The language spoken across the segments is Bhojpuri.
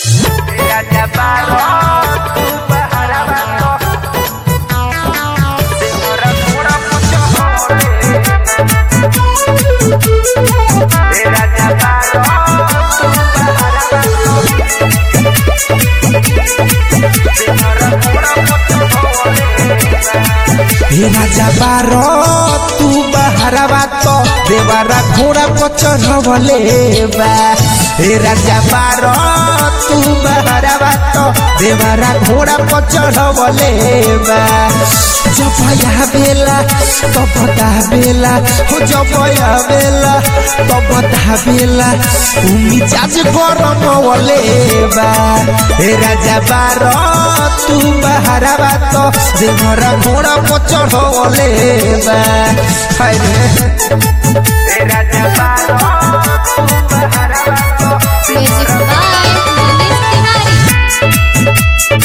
Raja Barok, tu berharapan Senyora pura pucuk Raja Barok, tu berharapan Senyora pura pucuk हे राजा बारो तू बहरवा तो देवारा घोड़ा को चढ़वले बा हे राजा बारो तू बहरवा तो देवारा घोड़ा को चढ़वले बा जब या बेला तो बता बेला हो जब या बेला तो बता बेला उमी जाज गरम वले बा हे राजा बारो तू बहरवा तो देवरा घोड़ा को चढ़वले बा हाय रे Raja Barok, tu berharapan Music by Manish Tiwari.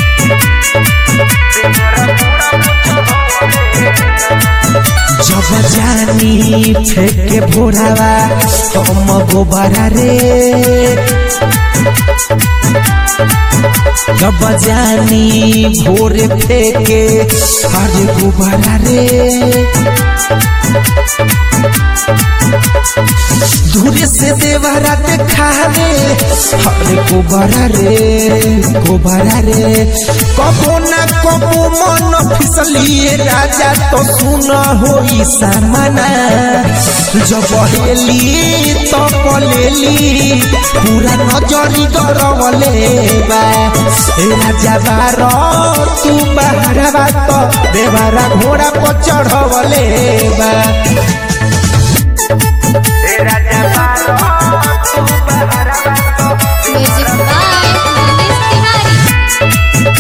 जब जानी फेंके भोरावा हम गोबरा रे जब जानी भोरे फेंके अरे गोबरा रे दूरे से देवरा देखा रे अरे गोबरा रे गोबरा रे कबो ना कबो मन फिसलिए राजा तो सुन होई सामना जब हेली तो पलेली पूरा नजरी गरवले बा ए राजा बार तू बाहरवा तो देवारा घोड़ा पर चढ़वले बा Raja Barok, tu berharapan Music by Manish Tiwari.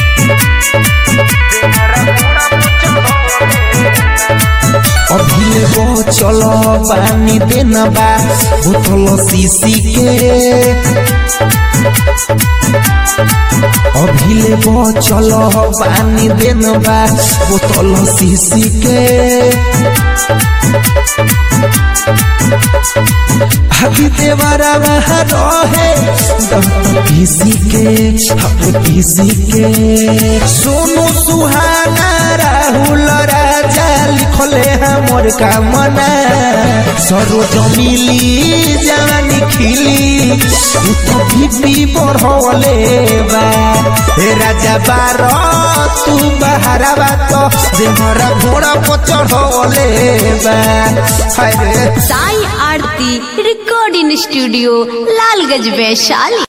अभिले वो चलो पानी देना बा बोतल सीसी के अभिले वो चलो पानी देना बा बोतल सीसी के अभी देवारा वहाँ रहे पीसी के हम पीसी के सोनू सुहाना राहुल राजा लिखले हमर कामना सरोज मिली जानी खिली उ तो बीबी बढ़वले बा हे राजा बार तू बहरावा तो देहरा घोड़ा पर चढ़वले बा हाय रे साई आरती रिकॉर्डिंग स्टूडियो लालगंज वैशाली